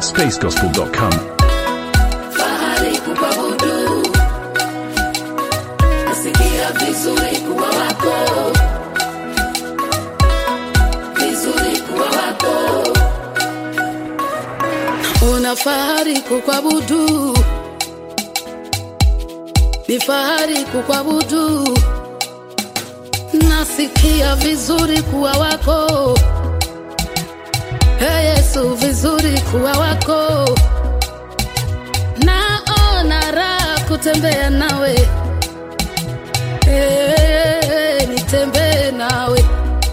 at spacegospel.com. fahari kukuabudu, nasikia vizuri kuwa wako, vizuri kuwa wako. Una fahari kukuabudu, ni fahari kukuabudu, nasikia vizuri kuwa wako. Hey Yesu, vizuri kuwa wako naona raha kutembea nawe Eh, nitembee nawe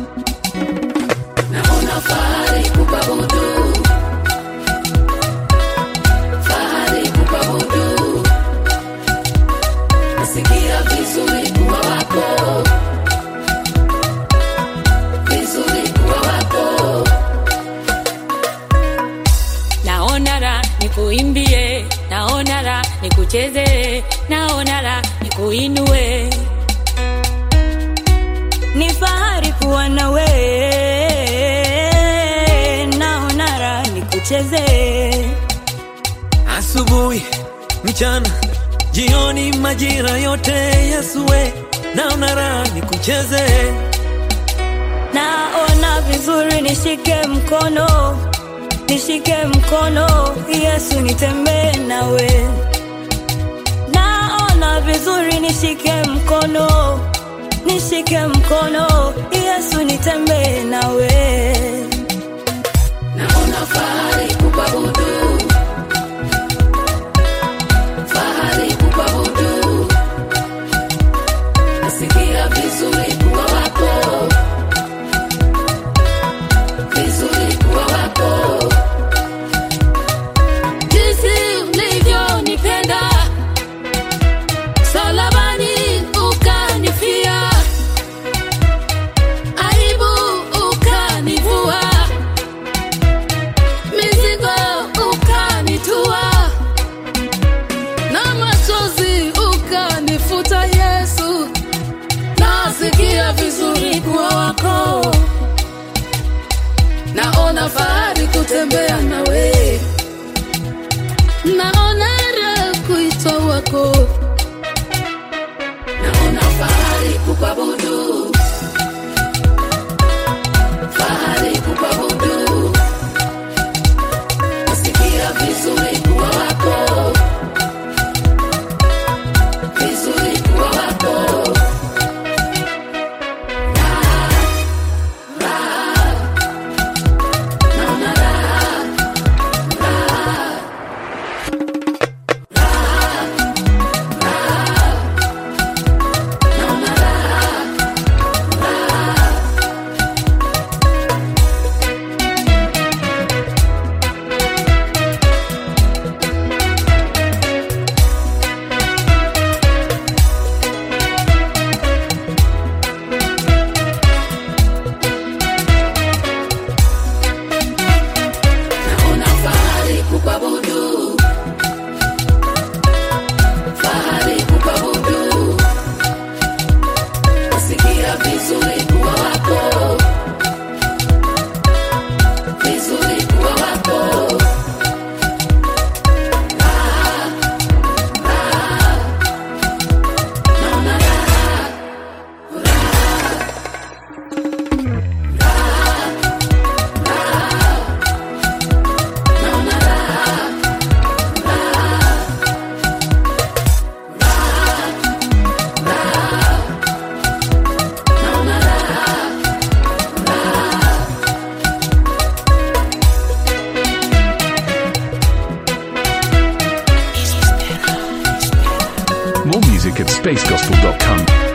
naona fahari kukuabudu fahari kukuabudu nasikia vizuri kuwa wako vizuri kuwa wako naona la nikuimbie, naona la nikucheze, naona la nikuinue. Ni fahari kuwa nawe, naona la nikucheze. asubuhi, mchana, jioni, majira yote Yesue, naona raha nikucheze, Naona vizuri, nishike mkono, nishike mkono, Yesu nitembee nawe. Naona vizuri, nishike mkono, nishike mkono, Yesu nitembee nawe. naona fahari kukuabudu, fahari kukuabudu, nasikia vizuri kuwa wako, vizuri kuwa wako, jinsi ulivyonipenda salabani ukanifia, aibu ukanivua mizigo ukanitua na machozi ukanifuta Yesu, nasikia vizuri kuwa wako, naona fahari kutembea nawe, naona raha kuitwa wako, naona fahari kukuabudu, fahari kukuabudu nasikia vizuri kuwa wako, vizuri kuwa wako. Raha, raha, naona raha, raha, raha, raha, naona raha, raha. naona fahari kukuabudu, fahari kukuabudu, nasikia vizuri kuwa wako, vizuri kuwa wako. Raha, raha, naona raha, raha, raha, raha. Naona raha, raha, raha, raha. Naona raha, raha. More music at spacegospel.com.